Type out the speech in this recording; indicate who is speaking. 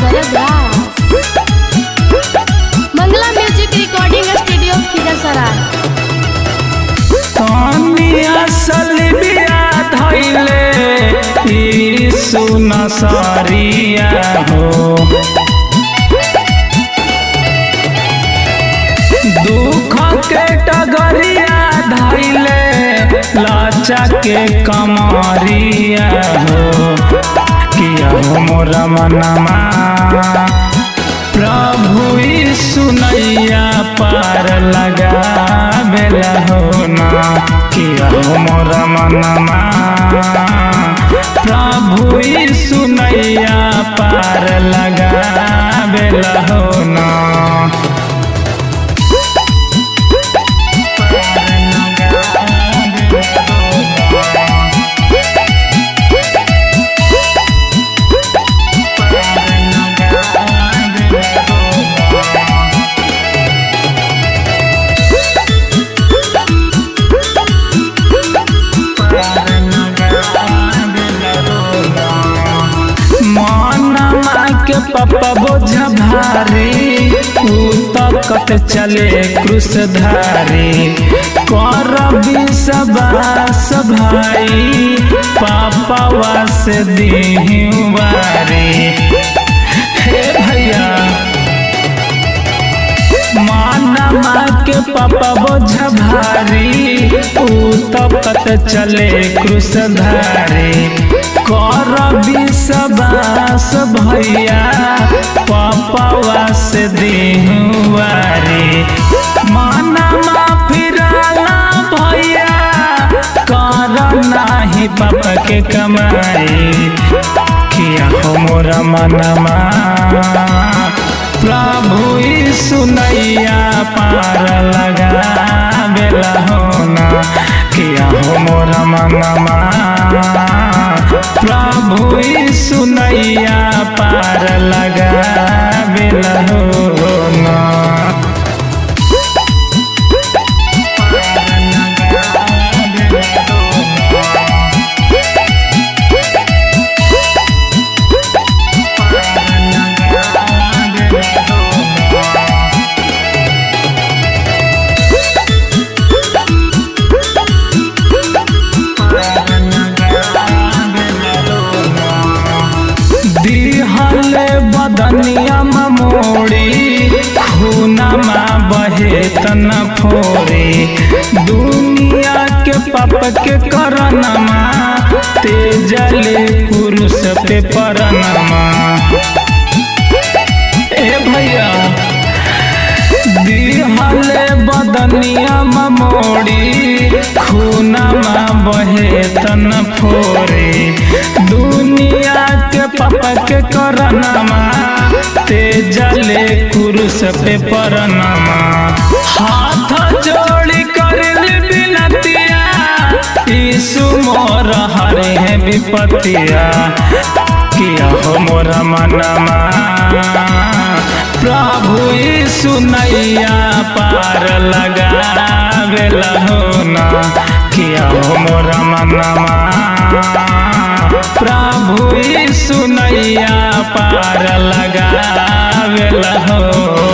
Speaker 1: Bharadwaj Mangla music recording studio Khizarsarai
Speaker 2: तनी असल बिया धैले ई सुन सरिया हो दुख के टगरिया धैले लाचा के कमरिया हो किया हो मोरा मनमा प्रभु सुनैया पार लगा बेला हो ना किया हो मोरा मनमा प्रभु सुनैया पार लगा बेला हो ना मनमा के पप्पा बोझ भारी ऊ तकत चले क्रूसधारी कर विश्वास भाई पापा वास दीवारी हे भैया मानमा के पापा बोझ भारी ऊ तकत चले क्रूसधारी कर विश्वास भैया पापा से देहुआरी मानमा फिराला भैया कर नाही पाप के कमाई किया हो मोरा मनमा प्रभु सुनैया पार लगा बेला होना किया हो मोरा मनमा प्रभु सुनैया पार लगा बेला होना दिहल बदनिया मोड़ी खूनमा बहे तन फोरे दुनिया के पाप के करनमा तेजले पुरुष पे परनमा ए भैया दिहल बदनिया मोड़ी खूनमा बहे तन फोरे दुनिया के पापा के करनमा तेजले कुरुस पे परनमा हाथ जोड़ी कर बिनतिया यीशु मोर हरे है विपतिया किया हो मोर मनमा प्रभु यीशु नैया पार लगा बेला होना किया हो मोर मनमा प्रभु यीशु नैया पार लगा बेला हो